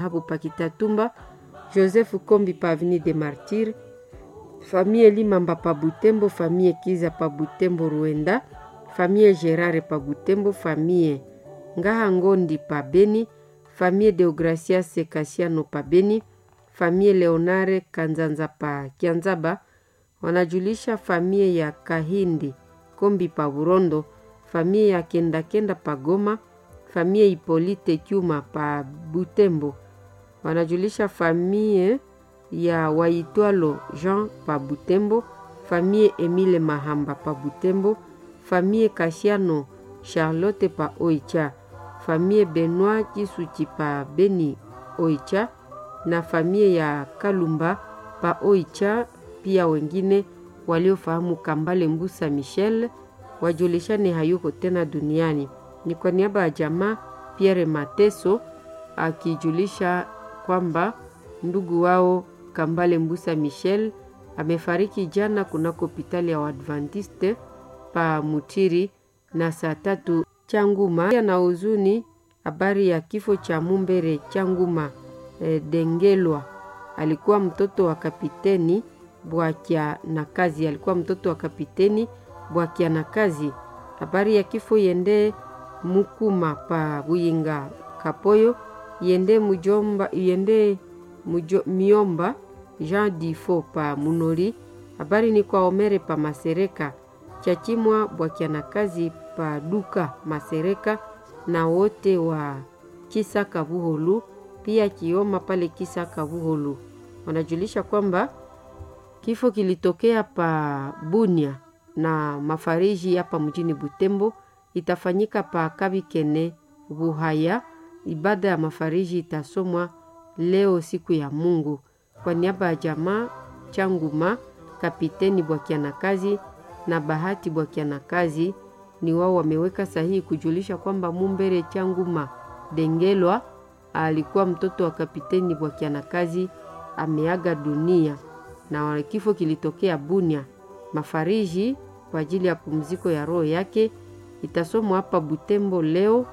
hapo Pakitatumba, Joseph Kombi pa Avenue des Martyrs, famille Limamba pa Butembo, famille Kiza pa Butembo Ruenda, famille Gerard pa Butembo, famille Ngaha Ngondi pa Beni, famille Deogracias Kasiano pa Beni, famille Leonare Kanzanza pa Kianzaba, wanajulisha famille ya Kahindi Kombi pa Burondo, famille ya Kenda Kenda pa Goma, famille Hipolite Kyuma pa Butembo, wanajulisha famille ya Waitwalo Jean pa Butembo, famille Emile Mahamba pa Butembo, famille Kasiano Charlotte pa Oicha, famille Benoit Kisuchi pa Beni Oicha na famille ya Kalumba pa Oicha. Pia wengine waliofahamu Kambale Mbusa Michel wajulishane hayuko tena duniani. Ni kwa niaba ya jamaa Pierre Mateso akijulisha kwamba ndugu wao Kambale Mbusa Michel amefariki jana kunako hospitali ya Waadventiste pa Mutiri na saa tatu Changuma. Na huzuni habari ya kifo cha Mumbere Changuma e, Dengelwa alikuwa mtoto wa kapiteni Bwakia na kazi, alikuwa mtoto wa kapiteni Bwakia na kazi. Habari ya kifo yende Mukuma pa Buyinga Kapoyo yende mujomba yende mujo, miomba Jean Difo pa Munori. Habari ni kwa Omere pa Masereka Chachimwa Bwakia na kazi pa Duka Masereka na wote wa Kisaka Buholu pia Kioma pale Kisaka Buholu wanajulisha kwamba kifo kilitokea pa Bunia na mafariji hapa mjini Butembo. Itafanyika pa Kabikene Buhaya. Ibada ya mafariji itasomwa leo siku ya Mungu. Kwa niaba ya jamaa Changuma, kapiteni Bwakianakazi na Bahati Bwakianakazi ni wao wameweka sahihi kujulisha kwamba Mumbere Changuma Dengelwa alikuwa mtoto wa kapiteni Bwakianakazi ameaga dunia na kifo kilitokea Bunia. Mafariji kwa ajili ya pumziko ya roho yake itasomwa hapa Butembo leo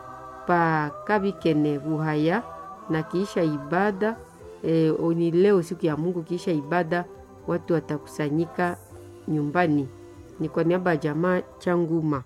pa Kabikene Buhaya, na kiisha ibada e, ni leo siku ya Mungu. Kiisha ibada watu watakusanyika nyumbani. Ni kwa niaba ya jamaa Changuma,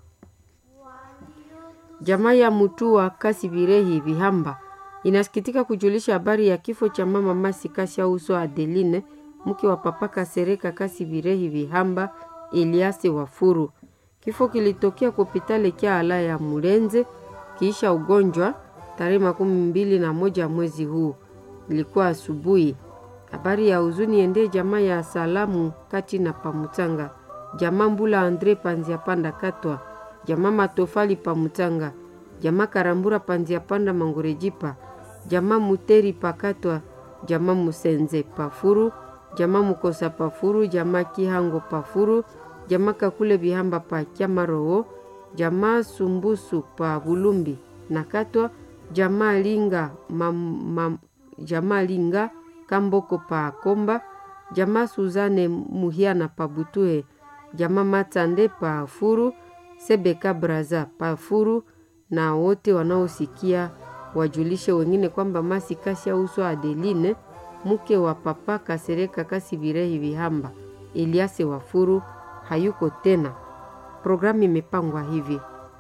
jamaa ya Mutu wa Kasi Birehi Vihamba inasikitika kujulisha habari ya kifo cha mama Masi Kasi ya uso Adeline mke wa papa Kasereka Kasi Birehi Vihamba Eliase Wafuru. Kifo kilitokea kwa hospitali kia ala ya Mulenze kiisha ugonjwa tarehe makumi mbili na moja mwezi huu, ilikuwa asubuhi. Habari ya huzuni ende jamaa ya salamu kati na Pamutanga, jamaa Mbula Andre Panzia Panda Katwa, jamaa Matofali Pamutanga, jamaa Karambura Panzia Panda Mangorejipa, jamaa Muteri Pakatwa, jamaa Musenze Pafuru jamaa Mukosa Pafuru, jamaa Kihango Pafuru, jamaa Kakule Bihamba pa Kyamarowo, jamaa Sumbusu pa Bulumbi na Katwa, jamaa Linga mam, mam, jamaa Linga Kamboko pa Komba, jamaa Suzane Muhiana pa Butuhe, jamaa Matande pa Furu, Sebeka Braza pa Furu, na wote wanaosikia wajulishe wengine kwamba Masi Kasia uso Adeline mke wa papa Kasereka Kasi Birehi Vihamba Eliase Wafuru hayuko tena. Programu imepangwa hivi: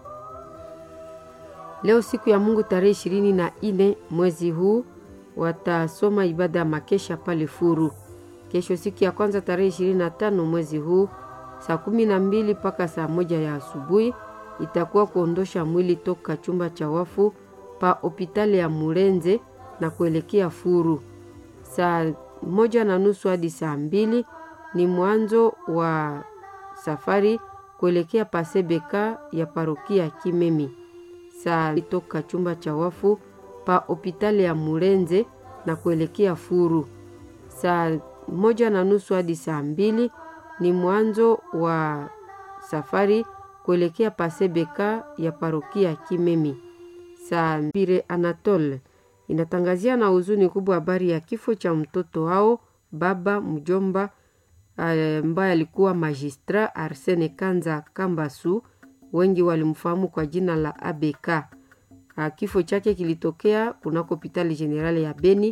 leo siku ya Mungu tarehe ishirini na nne mwezi huu watasoma ibada ya makesha pale Furu. Kesho siku ya kwanza tarehe ishirini na tano mwezi huu saa kumi na mbili mpaka saa moja ya asubuhi itakuwa kuondosha mwili toka chumba cha wafu pa hopitali ya Murenze na kuelekea Furu saa moja na nusu hadi saa mbili ni mwanzo wa safari kuelekea pasebeka ya parokia Kimemi. Saa toka chumba cha wafu pa hopitali ya Murenze na kuelekea Furu. Saa moja na nusu hadi saa mbili ni mwanzo wa safari kuelekea pasebeka ya parokia Kimemi. Saa mbili Anatole inatangazia na huzuni kubwa habari ya kifo cha mtoto wao baba mjomba ambaye alikuwa magistra Arsene Kanza Kambasu, wengi walimfahamu kwa jina la ABK. Kifo chake kilitokea kunako hospitali generali ya Beni